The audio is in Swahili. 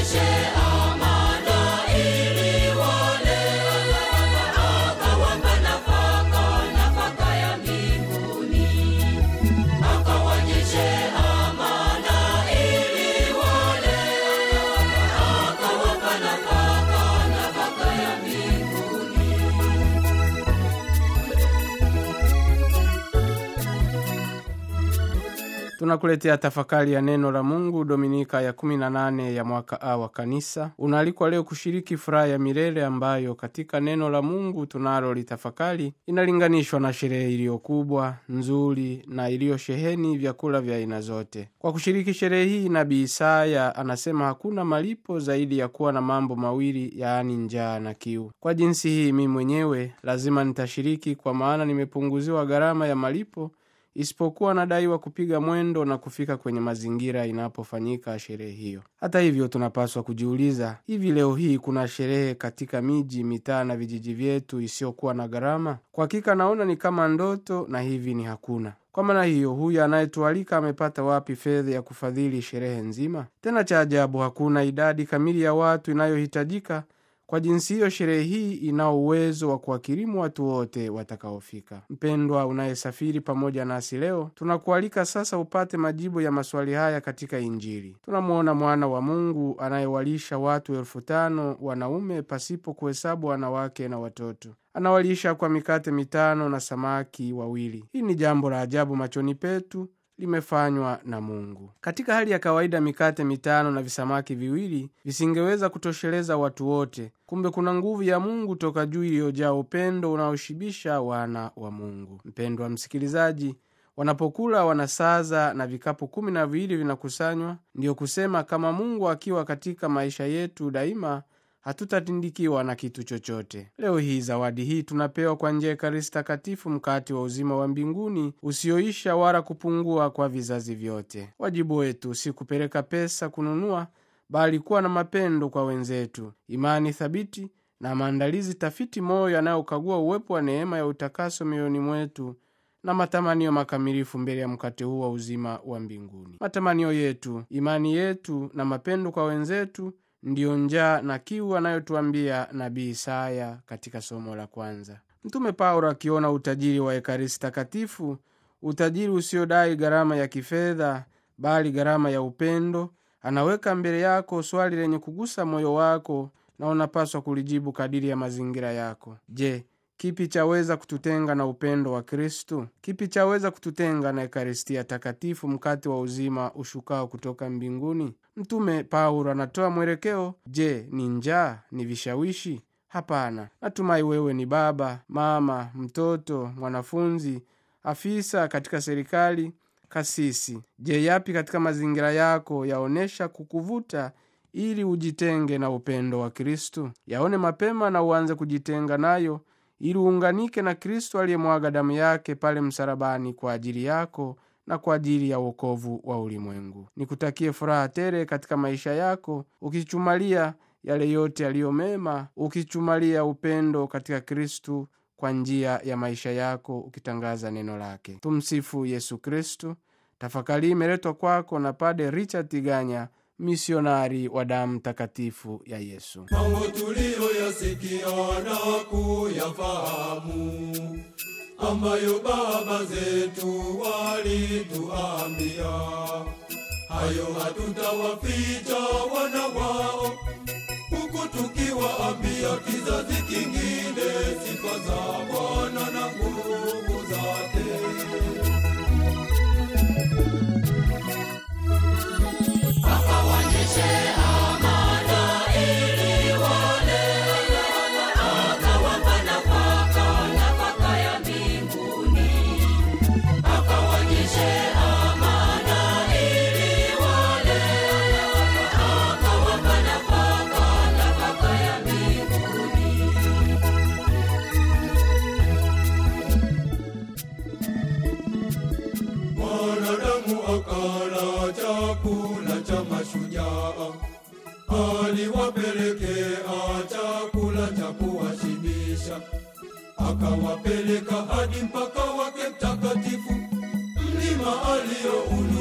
akawaonyeshe amana ili wale, akawapa nafaka, nafaka ya mbinguni. Akawaonyeshe amana ili wale, akawapa nafaka, nafaka ya mbinguni. tunakuletea tafakari ya neno la mungu dominika ya 18 ya mwaka a wa kanisa unaalikwa leo kushiriki furaha ya milele ambayo katika neno la mungu tunalo litafakari inalinganishwa na sherehe iliyokubwa nzuri na iliyosheheni vyakula vya aina zote kwa kushiriki sherehe hii nabii isaya anasema hakuna malipo zaidi ya kuwa na mambo mawili yaani njaa na kiu kwa jinsi hii mi mwenyewe lazima nitashiriki kwa maana nimepunguziwa gharama ya malipo isipokuwa nadaiwa kupiga mwendo na kufika kwenye mazingira inapofanyika sherehe hiyo. Hata hivyo, tunapaswa kujiuliza, hivi leo hii kuna sherehe katika miji, mitaa na vijiji vyetu isiyokuwa na gharama? Kwa hakika naona ni kama ndoto, na hivi ni hakuna. Kwa maana hiyo, huyu anayetualika amepata wapi fedha ya kufadhili sherehe nzima? Tena cha ajabu, hakuna idadi kamili ya watu inayohitajika kwa jinsi hiyo, sherehe hii inao uwezo wa kuwakirimu watu wote watakaofika. Mpendwa unayesafiri pamoja nasi leo, tunakualika sasa upate majibu ya maswali haya katika Injili. Tunamwona mwana wa Mungu anayewalisha watu elfu tano wanaume pasipo kuhesabu wanawake na watoto anawalisha kwa mikate mitano na samaki wawili. Hii ni jambo la ajabu machoni petu limefanywa na Mungu. Katika hali ya kawaida, mikate mitano na visamaki viwili visingeweza kutosheleza watu wote. Kumbe kuna nguvu ya Mungu toka juu iliyojaa upendo unaoshibisha wana wa Mungu. Mpendwa msikilizaji, wanapokula wanasaza na vikapu kumi na viwili vinakusanywa. Ndiyo kusema kama Mungu akiwa katika maisha yetu daima hatutatindikiwa na kitu chochote. Leo hii zawadi hii tunapewa kwa njia ya Ekaristi Takatifu, mkate wa uzima wa mbinguni usioisha wala kupungua kwa vizazi vyote. Wajibu wetu si kupeleka pesa kununua, bali kuwa na mapendo kwa wenzetu, imani thabiti na maandalizi tafiti moyo yanayokagua uwepo wa neema ya utakaso mioyoni mwetu na matamanio makamilifu mbele ya mkate huu wa uzima wa mbinguni. Matamanio yetu, imani yetu na mapendo kwa wenzetu ndiyo njaa na kiu anayotuambia nabii Isaya katika somo la kwanza. Mtume Paulo akiona utajiri wa Ekaristi Takatifu, utajiri usiodai gharama ya kifedha, bali gharama ya upendo, anaweka mbele yako swali lenye kugusa moyo wako na unapaswa kulijibu kadiri ya mazingira yako. Je, kipi chaweza kututenga na upendo wa Kristu? Kipi chaweza kututenga na Ekaristia Takatifu, mkate wa uzima ushukao kutoka mbinguni? Mtume Paulo anatoa mwelekeo. Je, ni njaa? Ni vishawishi? Hapana. Natumai wewe ni baba, mama, mtoto, mwanafunzi, afisa katika serikali, kasisi. Je, yapi katika mazingira yako yaonyesha kukuvuta ili ujitenge na upendo wa Kristu? Yaone mapema na uanze kujitenga nayo ili uunganike na Kristo aliyemwaga damu yake pale msalabani kwa ajili yako na kwa ajili ya wokovu wa ulimwengu. Nikutakie furaha tele katika maisha yako, ukichumalia yale yote yaliyo mema, ukichumalia upendo katika Kristu kwa njia ya maisha yako, ukitangaza neno lake. Tumsifu Yesu Kristu. Tafakari imeletwa kwako na Pade Richard Tiganya, misionari wa damu takatifu ya Yesu. mambo tuliyoyasikia na kuyafahamu ambayo baba zetu walituambia, hayo hatutawaficha wana wao, huku tukiwaambia kizazi kingine sifa za Bwana na nguvu zake. Akawaonyeshe amana ili wale, akawapa nafaka, nafaka ya mbinguni. Akawaonyeshe amana ili wale, akawapa nafaka, nafaka ya mbinguni. Mwanadamu akala chakula cha mashujaa, aliwapelekea chakula cha kuwashibisha, akawapeleka hadi mpaka wake mtakatifu, mlima alioulu